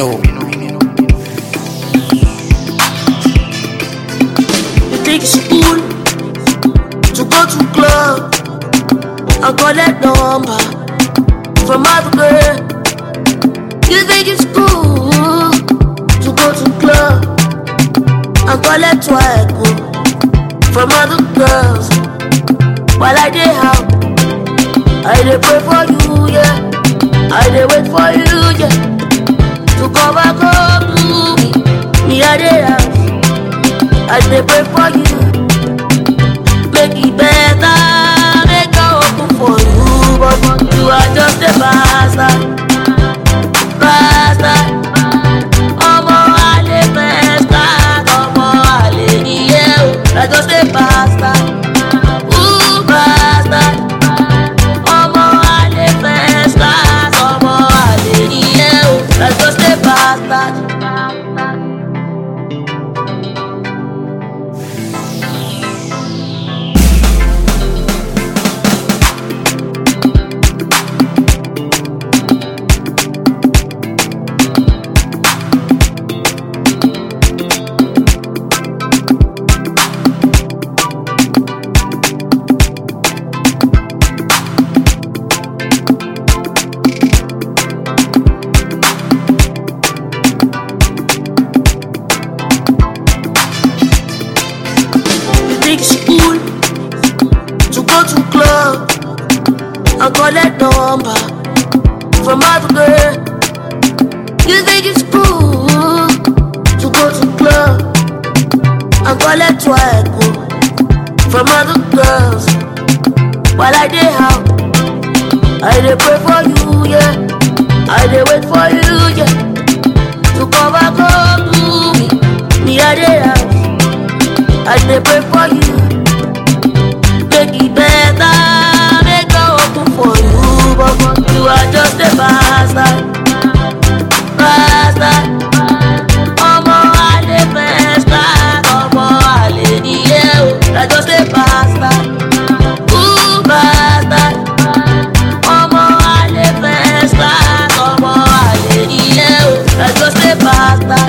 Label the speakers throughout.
Speaker 1: know.
Speaker 2: You think it's cool to go to club and collect number from other girl? You think it's cool to go to club and collect swag from other girls? While I dey out, I dey pray for you, yeah. I dey wait for you, yeah, to come back home to me. Me I dey out. I dey pray for you. Make it better, make I open for you. But for you are just a bastard. Bastard. Ọmọ àlè fẹ́ẹ́sà, ọmọ àlè nìyẹn o. I just a bastard. Ooh, bastard. Ọmọ àlè fẹ́ẹ́sà, ọmọ àlè nìyẹn o. I just a bastard. You think it's cool to go to club and collect number from other girl? You think it's cool to go to club and collect swag from other girls? While I dey out, I dey pray for you, yeah. I dey wait for you, yeah, to come back home to me. Me I dey out. I dey pray for you. Make it better, make I open for you. But for you are just a bastard. Bastard. Ọmọ àlè fẹ́ẹ́sà, ọmọ àlè nìyẹn o. I just a bastard. Ooh, bastard. Ọmọ àlè fẹ́ẹ́sà, ọmọ àlè nìyẹn o. I just a bastard.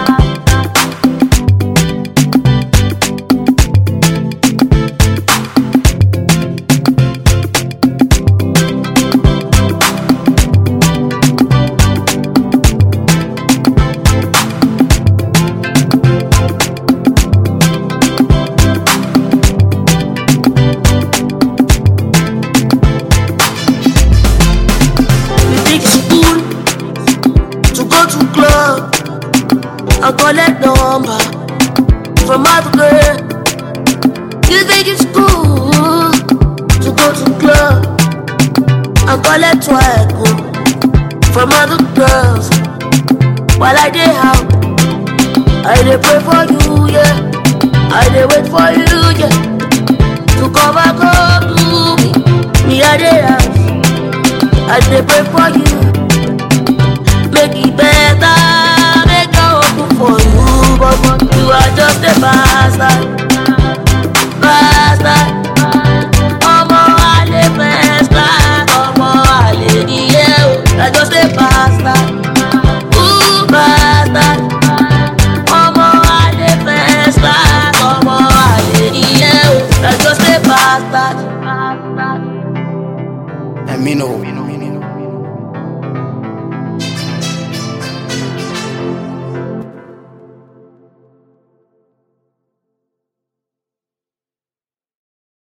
Speaker 2: You think it's cool to go to club and collect number from other girl? You think it's cool to go to club and collect swag from other girls? While I dey out, I dey pray for you, yeah. I dey wait for you, yeah, to come back home to me. Me I dey out. I dey pray for you. Make it better, make I open for you. But for you are just a bastard. Bastard.